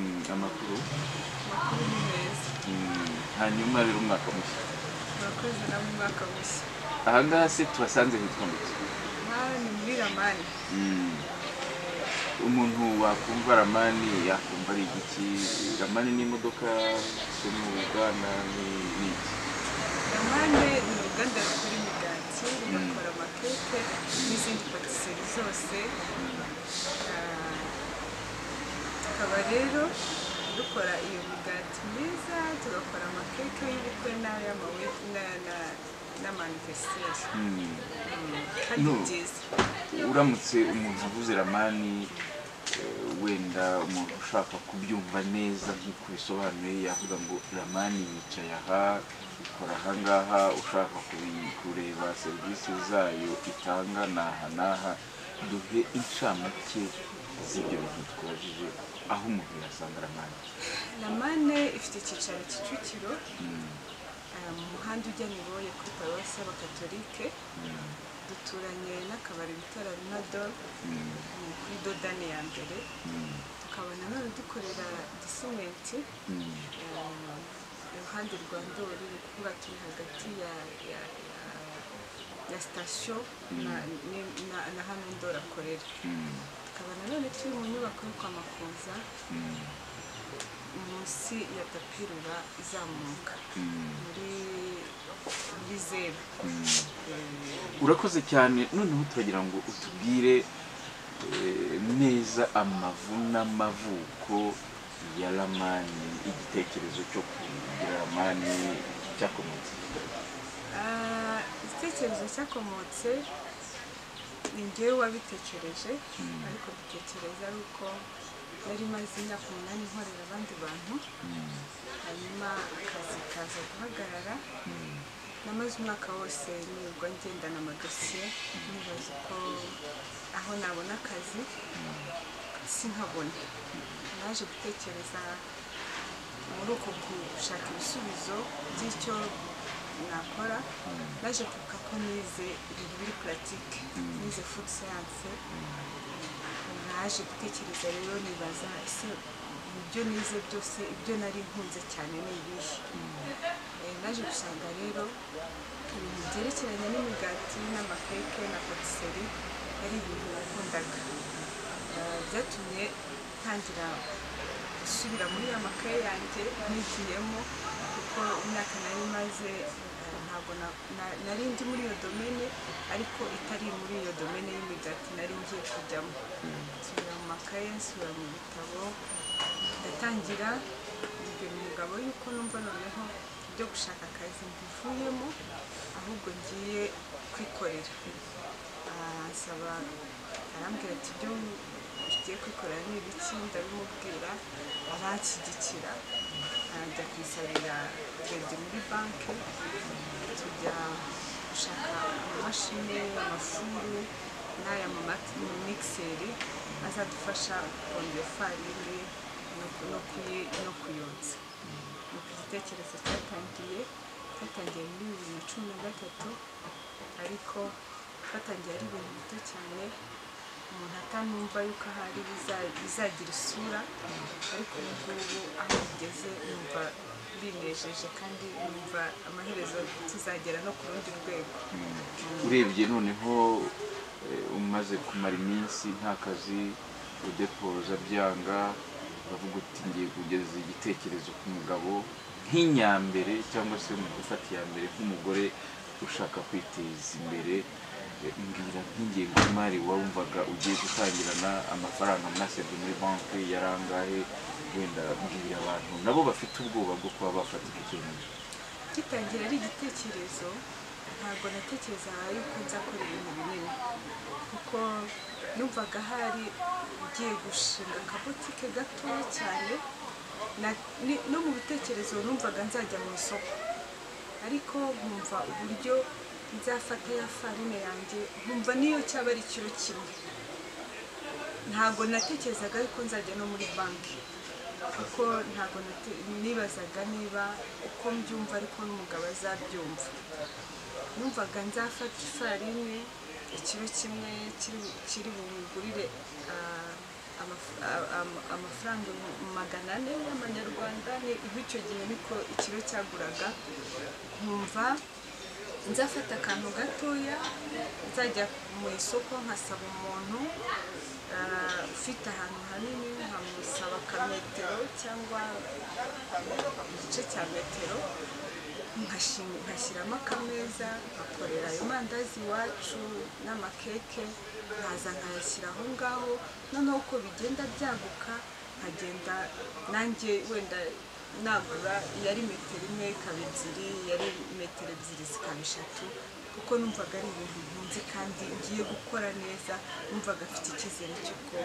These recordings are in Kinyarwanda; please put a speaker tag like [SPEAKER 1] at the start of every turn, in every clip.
[SPEAKER 1] hejuru
[SPEAKER 2] amakuru ni meza
[SPEAKER 1] Mm, hanyuma rero umwaka mushya
[SPEAKER 2] murakoze namwe umwaka mushya
[SPEAKER 1] aha ngaha se tuhasanze hitwa muke
[SPEAKER 2] nk'aho ni muri ramani
[SPEAKER 1] umuntu wakumva ramani yakumva ari igiki ramani ni imodoka zo mu bwana ni ni iki
[SPEAKER 2] ramane ni uruganda rukora imigati runakora amakeke n'izindi patiseri zose Ah, tukaba rero dukora iyo migati myiza tugakora amakeke y'ubukwe n'ay'amawe na- na- n'amanifestation
[SPEAKER 1] Mm.
[SPEAKER 2] kandi
[SPEAKER 1] No.
[SPEAKER 2] byiza
[SPEAKER 1] uramutse umuntu avuze ramani eh, wenda umuntu ushaka kubyumva neza nk'uko bisobanuye yavuga ngo ramani yicaye aha ikora aha ngaha ushaka kubi- kureba serivisi zayo itanga ni aha n'aha duhe inshamake z'ibyo bintu twabajije aho umuntu yasanga ramani
[SPEAKER 2] ramane ifite icyicaro kicukiro ah, mu muhanda ujya niboye kuri paruwasi y'abakatolike duturanye n'akabari bita rarinado ni kuri dodani ya mbere tukaba nanone dukorera disimenti iruhande rwa ndori ni ukuvuga turi hagati ya ya ya- ya sitasiyo na- ni- na- na hano ndori akorera tukaba nanone turi mu nyubako yo kwa makuza munsi ya tapirura izamuka muri muri zeru
[SPEAKER 1] urakoze cyane noneho turagira ngo utubwire eh, neza amavu n'amavuko ya ramani igitekerezo cyo kugira ramani cyakomotse
[SPEAKER 2] Ah, igitekerezo cyakomotse ni njyewe wabitekereje ariko bitekereza ari uko nari maze imyaka umunani nkorera abandi bantu hanyuma akazi kaza guhagarara namaze umwaka wose nirirwa ngendana amadosiye nibaza uko aho nabona akazi sinkabona naje gutekereza muri uko gushaka ibisubizo by'icyo nakora naje kwibuka ko nize ibintu biri puratike nize fudu siyanse naje gutekereza rero nibaza ese mu byo nize byose ibyo nari nkunze cyane ni ibihe Eh, naje gusanga rero ibintu byerekeranye n'imigati n'amakeke na patiseri ari ibintu nakundaga Eh, byatumye ntangira gusubira muri ya makaye yanjye nigiyemo kuko imyaka nari maze ntabwo na- na- nari ndi muri iyo domene ariko itari muri iyo domene y'imigati nari ngiye kujyamo nsubira mu makaye nsubira mu bitabo ndatangira ibyo mugabo yuko numva noneho ibyo gushaka akazi mbivuyemo ahubwo ngiye kwikorera arasaba arambwira ati ibyo ugiye kwikorera ni ibiki ndabimubwira aranshyigikira arajya kunsabira kredit muri banki tujya gushaka amamashini amafuru n'aya mamikiseri azadufasha kongera ifarini no ku- no kuyi- no kuyotsa nuko igitekerezo cyatangiye cyatangiye muri bibiri na cumi na gatatu ariko cyatangiye ari ibintu bito cyane umuntu atanumva yuko ahari biza- bizagira isura ariko ubu ngubu aho bigeze numva binejeje kandi numva amaherezo tuzagera no ku rundi rwego
[SPEAKER 1] urebye noneho eh, umaze kumara iminsi nta kazi udepoza byanga uravuga uti ngiye kugeza igitekerezo ku mugabo nk'inyambere cyangwa se mu gufata iya mbere nk'umugore ushaka kwiteza imbere Eh, mbwira nk'ingengo y'imari wumvaga ugiye gutangirana amafaranga mwasabye muri banki yari angahe wenda mbwira abantu nabo bafite ubwoba bwo kuba bafata icyo cyemezo
[SPEAKER 2] gitangira ari igitekerezo ntabwo natekerezaga yuko nza kora ibintu binini kuko numvaga hari ugiye gushinga akabotike gatoya cyane na- ni- no mu bitekerezo numvaga nzajya mu isoko ariko nkumva uburyo nzafata ya farine yanjye nkumva niyo cyaba ari ikiro kimwe ntabwo natekerezaga yuko nzajya no muri banki kuko ntabwo nate- nibazaga niba uko mbyumva ariko n'umugabo azabyumva numvaga nzafata ifarini ikiro kimwe kiri bu- kiri bugurire amaf- a- am- amafaranga ibihumbi magana ane y'amanyarwanda ni icyo gihe niko ikiro cyaguraga nkumva nzafata akantu gatoya nzajya mu isoko nkasaba umuntu ah, ufite ahantu hanini nkamusaba ka metero cyangwa igice cya metero nkashim- nkashyiramo akameza nkakorera ayo mandazi iwacu n'amakeke nkaza nkayashyira aho ngaho noneho uko bigenda byaguka nkagenda nanjye wenda nagura yari metero imwe ikaba ebyiri yari metero ebyiri zikaba eshatu kuko numvaga ari ibintu nkunze kandi ngiye gukora neza numvaga afite icyizere cy'uko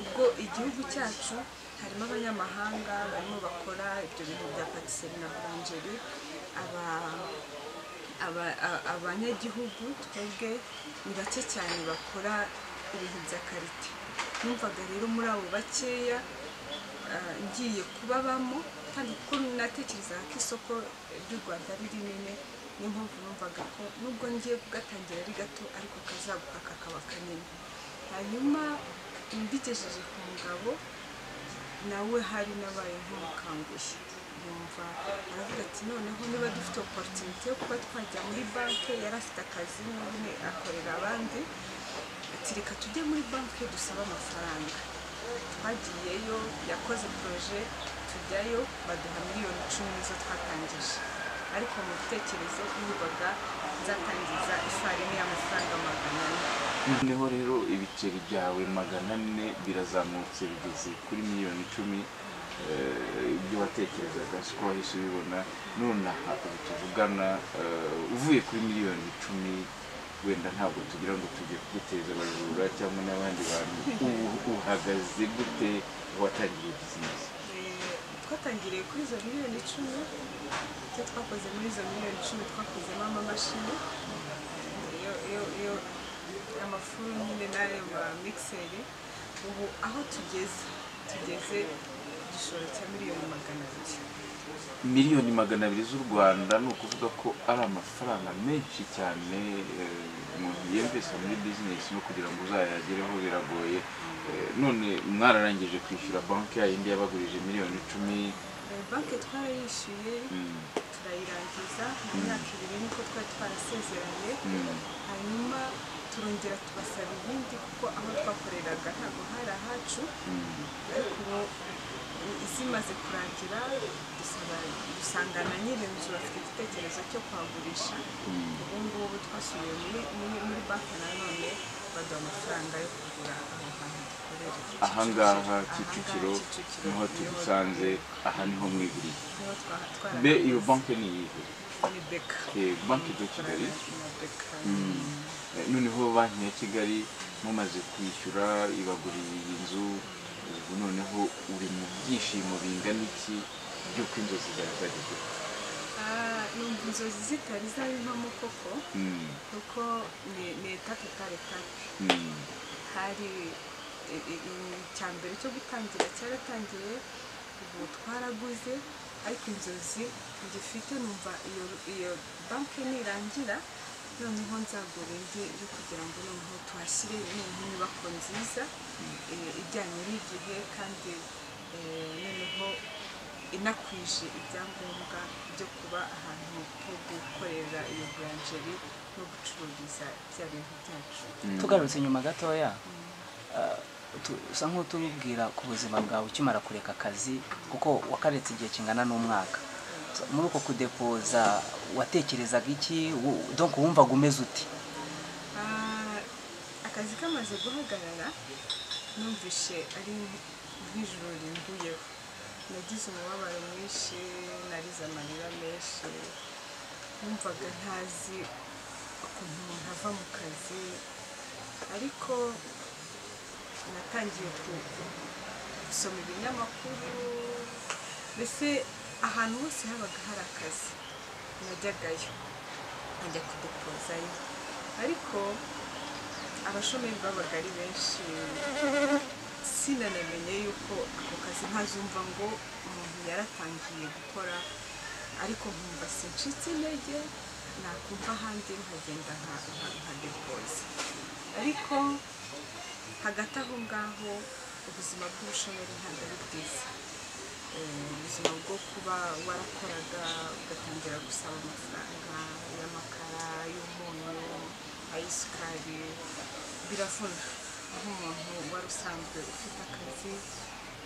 [SPEAKER 2] ubwo igihugu cyacu harimo abanyamahanga barimo bakora ibyo bintu bya patisserie na boulangerie aba aba- a- abanyagihugu twebwe ni bake cyane bakora ibintu bya karite numvaga rero muri abo bakeya ah, ngiye kubabamo kandi kuko natekerezaga ko isoko ry'u rwanda ari rinini niyo mpamvu numvaga ko nubwo ngiye kugatangira ari gato ariko kazaguka kakaba kanini hanyuma mbigejeje ku mugabo nawe hari n'abaye nk'umukanguhe yumva aravuga ati noneho niba dufite oporutunite yo kuba twajya muri banki yari afite akazi n'ubundi akorera abandi ati reka tujye muri banki dusabe amafaranga twagiyeyo yakoze poroje tujyayo baduha miliyoni icumi nizo twatangije ariko mu bitekerezo yumvaga nzatangiza ifarini y'amafaranga magana ane
[SPEAKER 1] noneho rero ibiceri byawe magana ane birazamutse bigeze kuri miliyoni icumi eh, ibyo watekerezaga siko wahise ubibona none aha ubu tuvugana eh, uvuye kuri miliyoni icumi wenda ntabwo tugira ngo tujye kuguteza abajura cyangwa n'abandi bantu ubu uhagaze gute watangiye bizinesi
[SPEAKER 2] twatangiriye kuri izo miliyoni icumi icyo twakoze muri izo miliyoni icumi twakozemo amamashini iyo iyo iyo amafuru nyine n'ayo ma mixeri ubu aho tugeze tugeze igishoro cya miliyoni magana abiri
[SPEAKER 1] miliyoni magana abiri z'u rwanda ni ukuvuga ko ari amafaranga menshi cyane eh, umuntu yemvesa muri bizinesi no kugira ngo uzayagereho biragoye Eh, none mwararangije kwishyura banki yayindi yabagurije miliyoni icumi
[SPEAKER 2] Eh, banki twarayishyuye
[SPEAKER 1] Mm,
[SPEAKER 2] turayirangiza mu myaka ibiri niko twari twarasezeranye
[SPEAKER 1] mm,
[SPEAKER 2] hanyuma turongera tubasaba ibindi kuko aho twakoreraga ntabwo hari ahacu
[SPEAKER 1] mm.
[SPEAKER 2] ariko ubu izimaze kurangira dusaba- dusanga na nyirinzu bafite igitekerezo cyo kuhagurisha ubu ngubu twasubiye muri, muri, muri banki nanone baduha amafaranga yo kugura aho hantu dukorera
[SPEAKER 1] ahangaha
[SPEAKER 2] Aha ngaha
[SPEAKER 1] kicukiro
[SPEAKER 2] Kicukiro,
[SPEAKER 1] niho
[SPEAKER 2] niho-
[SPEAKER 1] tugusanze aha niho mwiguriye
[SPEAKER 2] niho twa- twara-
[SPEAKER 1] mbe iyo banki ni iyihe
[SPEAKER 2] ni beka
[SPEAKER 1] Eh, banki de kigali
[SPEAKER 2] Ni Beka.
[SPEAKER 1] Eh, noneho banki ya kigali mumaze kwishyura ibaguriye iyi nzu ubu noneho uri mu byishimo bingana iki by'uko inzozi zawe zagezweho
[SPEAKER 2] Ah, numva inzozi zitari zabimpamo koko
[SPEAKER 1] Mm,
[SPEAKER 2] kuko ni ni etape par etape
[SPEAKER 1] mm,
[SPEAKER 2] hari i- i- i- icya mbere cyo gutangira cyaratangiye ubu twaraguze ariko inzozi ngifite numva iyo iyo banki nirangira noneho nzagura indi yo kugira ngo noneho tuhashyire noneho inyubako nziza eh, ijyanye n'igihe kandi eh, noneho inakwije ibyangombwa byo kuba ahantu ho gukorera iyo buranjeri no gucururiza bya bintu byacu
[SPEAKER 1] mm.
[SPEAKER 3] tugarutse inyuma gatoya ah, tu- usa nk'utubwira ku buzima bwawe ukimara kureka akazi kuko wakaretse igihe kingana n'umwaka So, muri uko kudepoza watekerezaga iki Wu- donc wumvaga umeze uti
[SPEAKER 2] Ah, akazi kamaze guhagarara numvishe ari nk'ijoro rinduyeho nagize umubabaro mwinshi narize amarira menshi numvaga ntazi ukuntu umuntu ava mu kazi ariko natangiye ku- gusoma ibinyamakuru mbese ahantu hose habaga hari akazi najyagayo nkajya kudepozayo ariko abashomeri babaga ari benshi sinanamenye yuko ako kazi ntazumva ngo umuntu yaratangiye gukora ariko nkumva sincitse intege nakumva ahandi nkagenda nka- nka nka depoza ariko hagati aho ngaho ubuzima bw'ubushomeri ntabwo ari bwiza Eh, ubuzima bwo kuba warakoraga ugatangira gusaba amafaranga y'amakara y'umunyu ay'isukari biravuna nk'umuntu wari usanzwe ufite akazi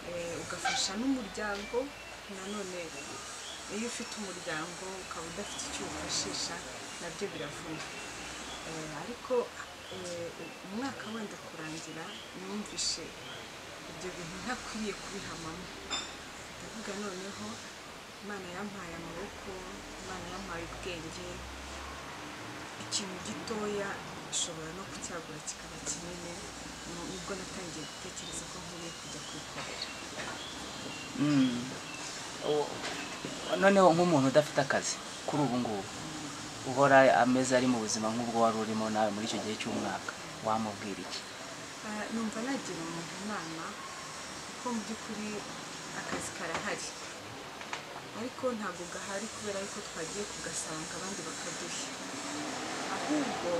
[SPEAKER 2] eh, ugafasha n'umuryango nanone iyo ufite umuryango ukaba udafite icyo wifashisha nabyo biravuna Eh, ariko eh, umwaka wenda kurangira numvishe ibyo bintu ntakwiriye kubihamamo ndavuga noneho imana yampaye amaboko imana yampaye ubwenge ikintu gitoya ishobora no kucyagura kikaba kinini nu- nibwo natangiye gutekereza ko nkwiye kujya kwikorera
[SPEAKER 3] Mm. O- noneho nk'umuntu udafite akazi kuri ubu ngubu uhora ameze ari mu buzima nk'ubwo wari urimo nawe muri icyo gihe cy'umwaka wamubwira iki
[SPEAKER 2] Ah, numva nagira umuntu inama ko mu by'ukuri akazi karahari ariko ntabwo gahari kubera yuko twagiye kugasanga abandi bakaduha ahubwo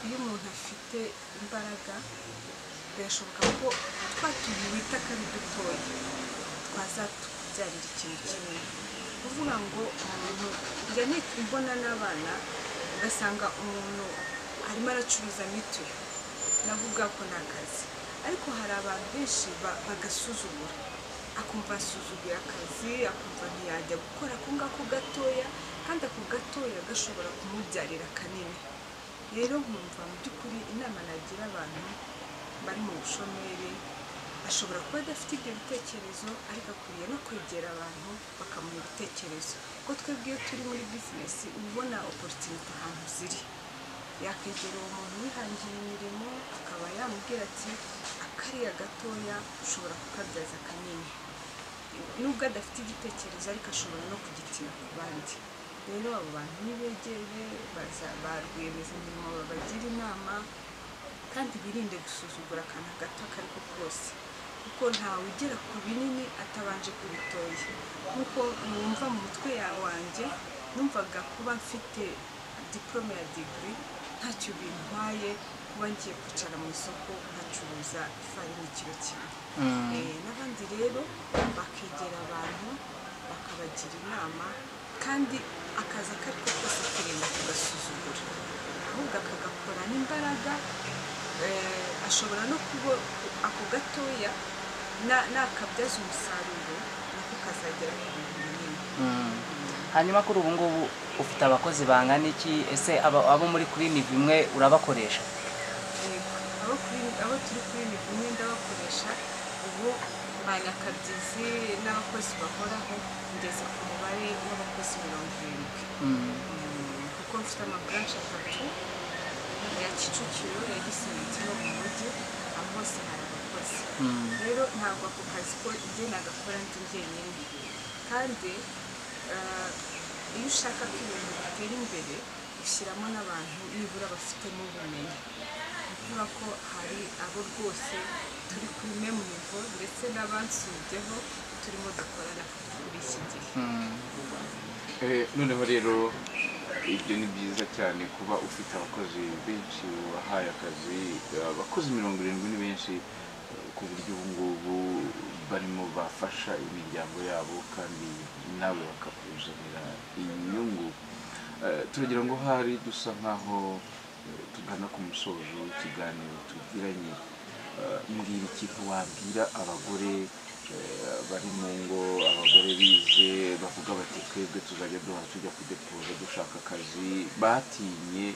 [SPEAKER 2] iyo umuntu afite imbaraga birashoboka ko twa tuntu wita ko ari dutoya twazatubyarira ikintu kinini kuvuga ngo umuntu njya nit- mbona n'abana ugasanga umuntu arimo aracuruza mituyu nabo ubwako ni akazi ariko hari abantu benshi ba- bagasuzugura akumva asuzuguye akazi akumva ntiyajya gukora ako ngako gatoya kandi ako gatoya gashobora kumubyarira kanini rero nkumva mu by'ukuri inama nagira abantu bari mu bushomeri ashobora kuba adafite ibyo bitekerezo ariko akwiye no kwegera abantu bakamuha ibitekerezo kuko twebwe iyo turi muri bizinesi uba ubona opportunity ahantu ziri yakwegera uwo muntu wihangiye imirimo akaba yamubwira ati akariya gatoya ushobora kukabyaza kanini nubwo adafite igitekerezo ariko ashobora no kugitina ku bandi rero abo bantu nibegere baza- ba rwiyemezamirimo babagira inama kandi birinde gusuzugura akantu gato ako ari ko kose kuko ntawe ugera ku binini atabanje ku bitoya nk'uko numva mu mutwe ya wanjye numvaga kuba mfite diporome ya digiri ntacyo bintwaye kuba ngiye kwicara mu isoko nkacuruza ifarini ikiro kimwe Eh, n'abandi rero bakegera abantu bakabagira inama kandi akaza ko kose kirinda kugasuzugura ahubwo akagakorana imbaraga eh, ashobora no kuba ako gatoya na- nakabyaza umusaruro nako kazagera ku bintu binini
[SPEAKER 3] Mm. hanyuma kuri ubu ngubu ufite abakozi bangana iki ese aba- abo muri kuri ni bimwe urabakoresha
[SPEAKER 2] Yego, abo kuri- abo turi kuri ni kumwe ndabakoresha ubu ba nyakabyizi n'abakozi bahoraho ngeze ku mubare w'abakozi mirongo irindwi
[SPEAKER 3] Mm.
[SPEAKER 2] kuko mfite amaburanshe atatu ya kicukiro ya gisimenti no mu mujyi aho hose hari abakozi
[SPEAKER 3] Mm.
[SPEAKER 2] rero ntabwo ako kazi ko njye nagakora ndi njyenyine kandi eh, iyo ushaka ko ibintu bitera imbere ushyiramo n'abantu nibura bafitemo ubumenyi kuvuga ko hari abo rwose turi kuri memu nivo ndetse n'abansubyeho turimo dukorana kuri iki gihe
[SPEAKER 3] Mm.
[SPEAKER 1] Eh, noneho rero ibyo ni byiza cyane kuba ufite abakozi benshi wahaye akazi Eh, abakozi mirongo irindwi ni benshi eh, ku buryo ubu ngubu barimo bafasha imiryango yabo kandi nawe bakakuzanira inyungu Eh, turagira ngo hari dusa nkaho eh, tugana ku musozo w'ikiganiro tugiranye Eh, mbwira ikintu wabwira abagore eh, bari mu ngo abagore bize bavuga bati twebwe tuzajya duhora tujya kudepoza dushaka akazi batinye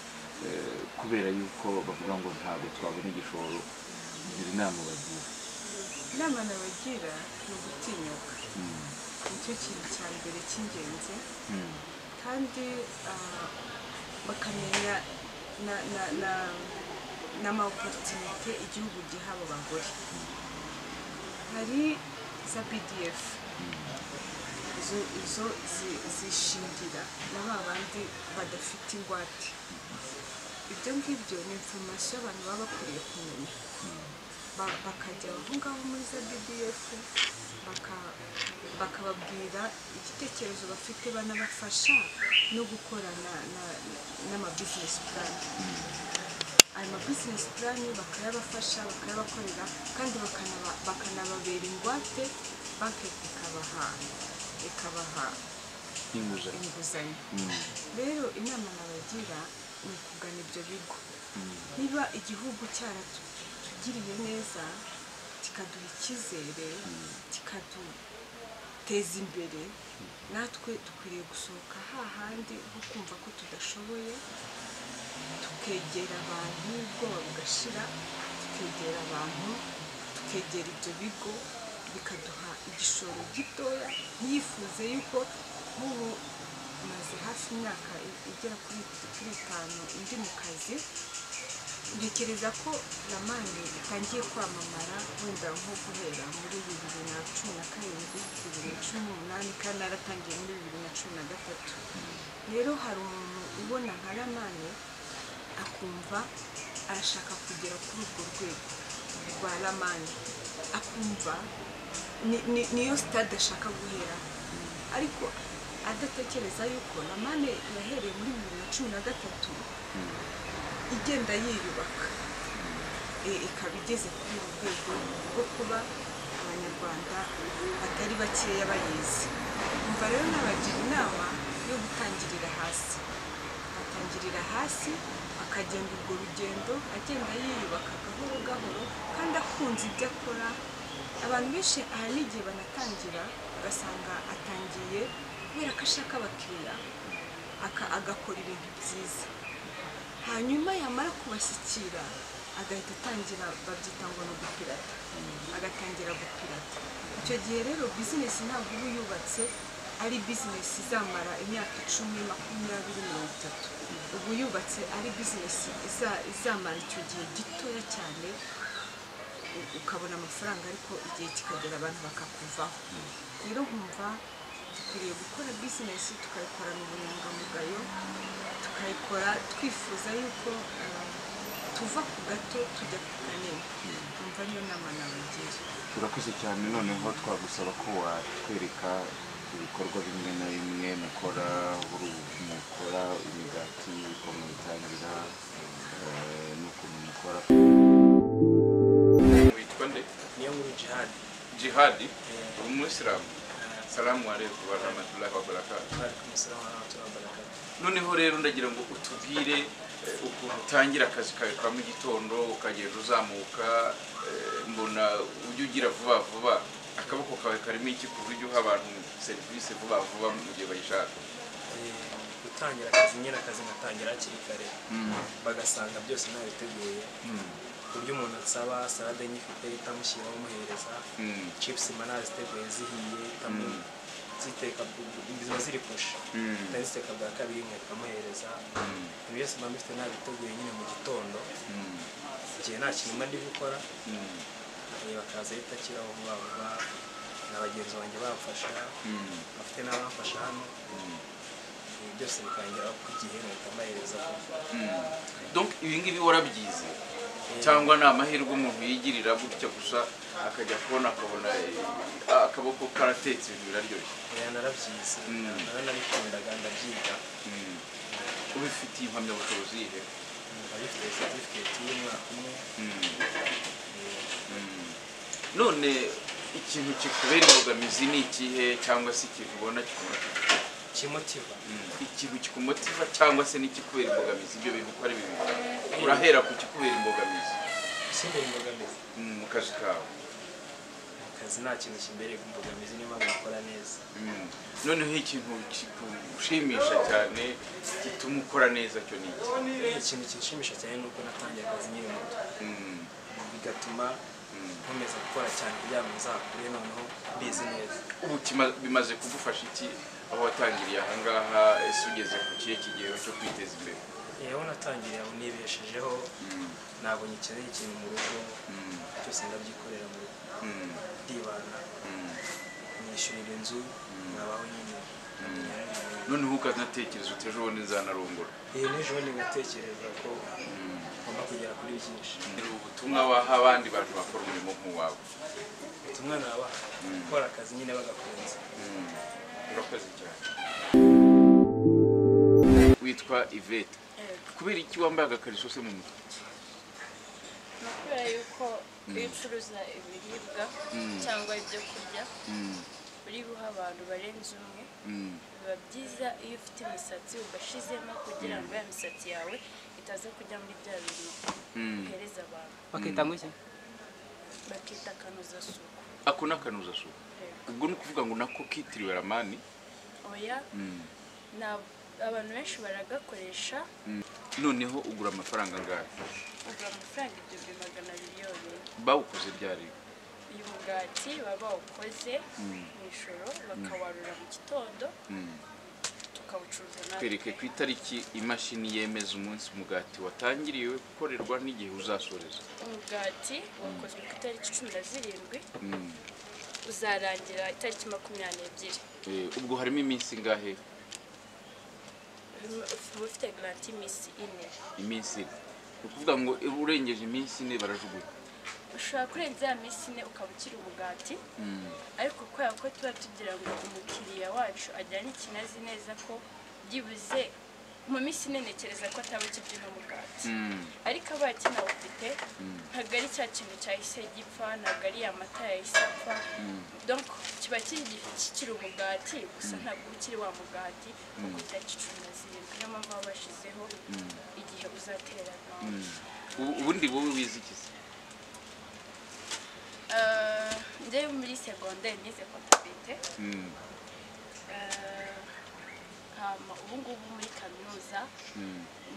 [SPEAKER 1] eh, kubera yuko bavuga ngo ntabwo twabona igishoro ngira inama bagira
[SPEAKER 2] inama nabagira ni ugutinyuka nicyo kintu cya mbere cy'ingenzi kandi ah, bakamenya na na na n'amaoporutunite igihugu giha abo bagore hari za pdf izo izo zi- zishingira na ba bandi badafite ingwate ibyo ngibyo ni informasiyo abantu baba bakwiriye kumenya ba- bakajya aho ngaho muri za BDF baka- bakababwira igitekerezo bafite banabafasha no gukorana n'ama bizinesi purani ayo ma bizinesi purani bakayabafasha bakayabakorera kandi bakanaba- bakanababera ingwate banki ikabaha ikabaha
[SPEAKER 4] inguzanyo
[SPEAKER 2] inguzanyo
[SPEAKER 4] Mm,
[SPEAKER 2] rero inama nabagira ni ukugana ibyo bigo niba igihugu cyaratugiriye neza kikaduha icyizere kikaduteza imbere natwe dukwiriye gusohoka hahandi nko kumva ko tudashoboye tukegera abantu ubwoba bugashira tukegera abantu tukegera ibyo bigo bikaduha igishoro gitoya ntiyifuze yuko nk'ubu maze hafi imyaka igera kuri kuri itanu ndi mu kazi ntekereza ko ramani itangiye kwamamara wenda nko guhera muri bibiri na cumi na karindwi bibiri na cumi n'umunani kandi naratangiye muri bibiri na cumi na gatatu rero hari umuntu ubona nka ramani akumva arashaka kugera kuri urwo rwego rwa ramani akumva ni- ni- niyo sitade ashaka guhera ariko adatekereza yuko ramani yahereye muri bibiri na cumi na gatatu igenda yiyubaka Eh, ikaba igeze kuri uru rwego rwo kuba abanyarwanda batari bakeya bayizi umva rero nabagira inama yo gutangirira hasi batangirira hasi akagenda urwo rugendo agenda yiyubaka gahoro gahoro kandi akunze ibyo akora abantu benshi hari n'igihe banatangira ugasanga atangiye kubera ko ashaka abakiriya aka- agakora ibintu byiza hanyuma yamara kubashyikira agahita atangira babyita ngo ni gupirata agatangira gupirata icyo gihe rero bizinesi ntabwo uba yubatse ari bizinesi izamara imyaka icumi makumyabiri mirongo itatu ubu yubatse ari bizinesi iza- izamara icyo gihe gitoya cyane u- ukabona amafaranga ariko igihe kikagera abantu bakakuvaho rero nkumva dukwiriye gukora bizinesi tukayikorana ubunyangamugayo tukayikora twifuza yuko eh, tuva ku gato tujya ku kanini nkumva niyo nama nabagira
[SPEAKER 4] turakoze cyane noneho twagusaba ko watwereka ibikorwa bimwe na bimwe mukora buri mukora imigati ukuntu bitangira eh, n'ukuntu mukora witwa nde
[SPEAKER 5] niyo nkuru jihadi
[SPEAKER 4] jihadi umuyisilamu salamu aleikum warahmatullahi wabarakatu
[SPEAKER 5] twari kumusura wa turabarakata
[SPEAKER 4] noneho rero ndagira ngo utubwire eh, ukuntu utangira akazi kawe ka mu gitondo ukagenda uzamuka eh, mbona ujya ugira vuba vuba akaboko kawe karimo iki ku buryo uha abantu serivisi vuba vuba mu gihe bayishaka
[SPEAKER 5] gutangira akazi nyine akazi ngatangira hakiri kare bagasanga byose nabiteguye ku buryo umuntu asaba salade nyifite itamushyiraho muhereza
[SPEAKER 4] Mm.
[SPEAKER 5] chips mba naziteguye zihiye itamu ziteka ziba ziri kusha
[SPEAKER 4] Mm.
[SPEAKER 5] nari ziteka bwa kabiri nkahita muhereza ibintu byose mba mbifite nabiteguye nyine mu gitondo igihe nta kintu mba ndi gukora Eh, bakaza ahita akiraho vuba vuba na bagenzi banjye bamfasha bafite n'abamfasha hano ibi byose bikangeraho ku gihe nkahita mbahereza
[SPEAKER 4] donc ibi ngibi warabyize cyangwa ni amahirwe umuntu yigirira gutya gusa akajya kubona akabona eh, akaboko karatetse ibintu biraryoshye
[SPEAKER 5] Eh, narabyize
[SPEAKER 4] Mm.
[SPEAKER 5] naranabikundaga ndabyiga
[SPEAKER 4] Mm. ubifitiye impamyabushobozi yihe
[SPEAKER 5] nkaba bifite certificate y'umwaka umwe
[SPEAKER 4] Mm.
[SPEAKER 5] Eh,
[SPEAKER 4] none ikintu kikubera imbogamizi ni ikihe cyangwa se ikintu ubona kikumotiva
[SPEAKER 5] kimotiva
[SPEAKER 4] ikintu kikumotiva cyangwa se n'ikikubera imbogamizi ibyo bintu uko ari bibiri urahera ku kikubera imbogamizi
[SPEAKER 5] kimbere imbogamizi
[SPEAKER 4] mm, mu kazi kawe
[SPEAKER 5] mu kazi nta kintu kimbereye imbogamizi niba nkakora neza
[SPEAKER 4] Mm. noneho ikintu kikushimisha cyane gituma ukora neza cyo ni iki
[SPEAKER 5] ikintu kinshimisha cyane ni uko natangiye akazi nyiri muto
[SPEAKER 4] Mm,
[SPEAKER 5] bigatuma
[SPEAKER 4] mm.
[SPEAKER 5] nkomeza gukora cyane kugira ngo nzakure noneho mbizi neza
[SPEAKER 4] ubu kima- bimaze kugufasha iki aho watangiriye ahangaha ese ugeze ku kihe kigero cyo kwiteza imbere
[SPEAKER 5] yewe natangiye aho nibeshejeho ntabwo ngikeneye ikintu mu rugo
[SPEAKER 4] Mm,
[SPEAKER 5] byose ndabyikorera mu rugo
[SPEAKER 4] mm,
[SPEAKER 5] ndibana
[SPEAKER 4] mm.
[SPEAKER 5] nishyurira inzu nkabaho nyine
[SPEAKER 4] noneho ukanatekereza uti ejo bundi nzanarongora
[SPEAKER 5] iyi n'ejo bundi ngatekereza ko ngomba kugera kuri byinshi
[SPEAKER 4] ni ubutumwa waha abandi bantu bakora umurimo nk'uwawe
[SPEAKER 5] ubutumwa nabaha gukora akazi nyine bagakunze
[SPEAKER 4] urakoze cyane witwa ivete kubera iki wambaye agakariso se mu mutwe
[SPEAKER 6] kuko iyo ucuruza ibiribwa cyangwa ibyo kurya uri guha abantu barenze umwe biba byiza iyo ufite imisatsi ugashizemo kugira ngo ya misatsi yawe itaza kujya muri bya bintu uhereza abantu
[SPEAKER 3] bakita ngo iki
[SPEAKER 6] bakita akanozasuku
[SPEAKER 4] ako ni akanozasuku ubwo ni ukuvuga ngo nako kitiriwe ramani
[SPEAKER 6] oya nta- abantu benshi baragakoresha
[SPEAKER 4] noneho ugura amafaranga angahe
[SPEAKER 6] ugura amafaranga igihumbi magana abiri yonyine
[SPEAKER 4] bawukoze ryari
[SPEAKER 6] uyu mugati baba bawukoze mu ijoro bakawarura mu gitondo tukawucuruza natwe
[SPEAKER 4] twereke ku itariki imashini yemeza umunsi umugati watangiriwe gukorerwa n'igihe uzasoreza
[SPEAKER 6] umugati wakozwe ku itariki cumi na zirindwi uzarangira itariki makumyabiri n'ebyiri
[SPEAKER 4] Eh, ubwo harimo iminsi ingahe
[SPEAKER 6] Uba ufite garanti iminsi ine
[SPEAKER 4] iminsi ine ni ukuvuga ngo urengeje iminsi ine barajugunya
[SPEAKER 6] ushobora kurenza ya minsi ine ukaba ukiri umugati ariko kubera ko tuba tugira ngo umukiriya wacu ajyane ikinazi neza ko byibuze mu minsi ine ntekereza ko ataba akirya uno mugati ariko abaye kinawufite ntabwo ari cya kintu cyahise gipfa ntabwo ari amata yahise apfa donc kiba kiri- kikiri umugati gusa ntabwo uba ukiri wa mugati kuko itariki cumi na zirindwi niyo mpamvu baba bashyizeho igihe uzaterana
[SPEAKER 4] Ubu- ubundi wowe wize iki se
[SPEAKER 6] Euh, njyewe muri segonderi nize kontabite ubu ngubu muri kaminuza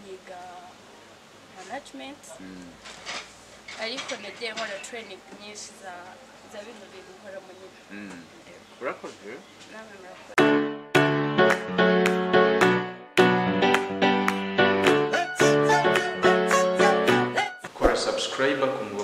[SPEAKER 6] niga management ariko nagiye nkora training nyinshi za za bino bintu nkora mu nyina
[SPEAKER 4] urakoze
[SPEAKER 6] nawe murakoze
[SPEAKER 4] kora subscribe ku